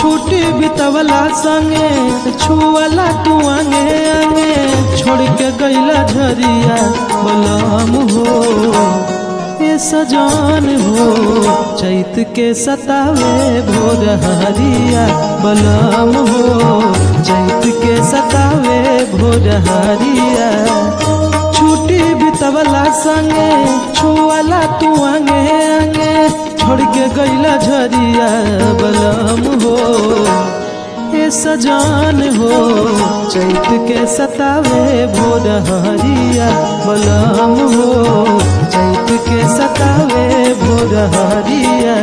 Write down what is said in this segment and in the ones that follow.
छूटी बितवला संगे छुअला तू आगे आगे छोड़ के गईला झरिया बलम हो ए सजान हो चैत के सतावे भोर हरिया बलम हो चैत के सतावे भोर हरिया छूटी बितवला संगे छुअला तू आगे आगे छोड़ के गईला झरिया बलम हो ए सजान हो चैत के सतावे भोर हरिया बलम हो चैत के सतावे भोर हरिया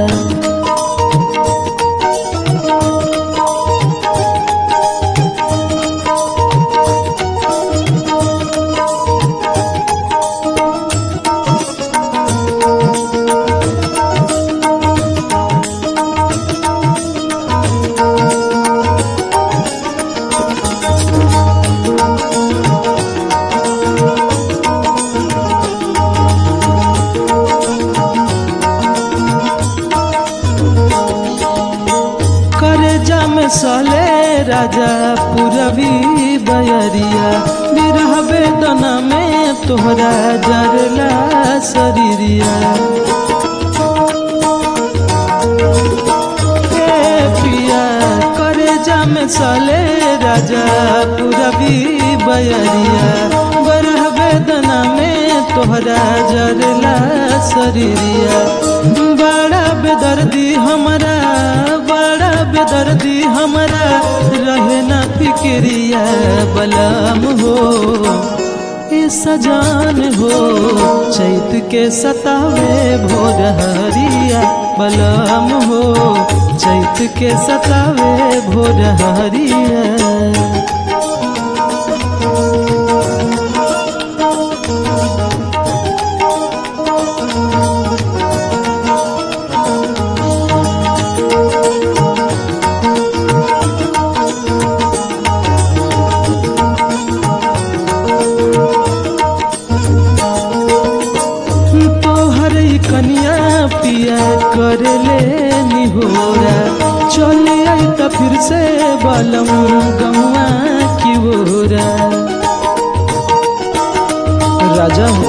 करेजा में सले राजा पुरवी बयरिया बिरह वेदना में तोहरा जरला शरीरिया ए पिया करेजा में सले राजा पुरवी बयरिया बरह वेदना में तोहरा जरला शरीरिया बड़ा बेदर्दी हमारा बड़ा बेदर्दी हमारा रहे ना फिक्रिया बलम हो ए सजान हो चैत के सतावे भोर हरिया बलम हो चैत के सतावे भोर हरिया तोहर ई कनिया पिया कर ले निहोरा चले आई त फिर से बलम गौआ की ओरा राजा हो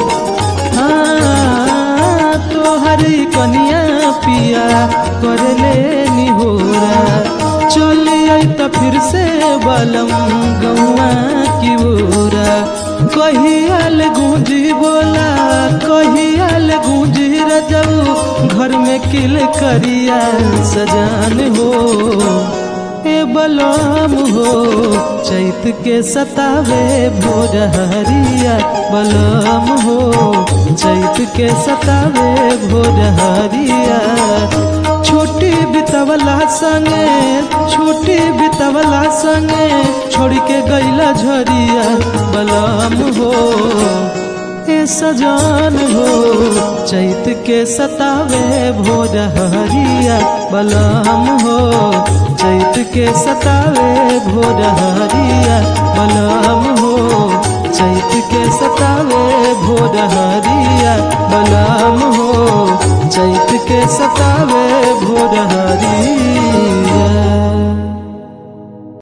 हाँ तोहर ई कनिया पिया कर ले निहोरा चले आई त फिर से बलम गौआ की ओरा कहियाल गूंजी बोला कहियाल गूंजी रजऊ घर में किल करिया सजान हो ए बलम हो चैत के सतावे भोर हरिया बलम हो चैत के सतावे भोर हरिया छोटी बितवला संगे छोटी बितवला संगे छोड़ के गईला झरिया बलम हो ए सजान हो चैत के सतावे भोर हरिया बलम हो चैत के सतावे भोर हरिया बलम हो चैत के सतावे भोर हरिया बलम हो चैत के सतावे भोर हरिया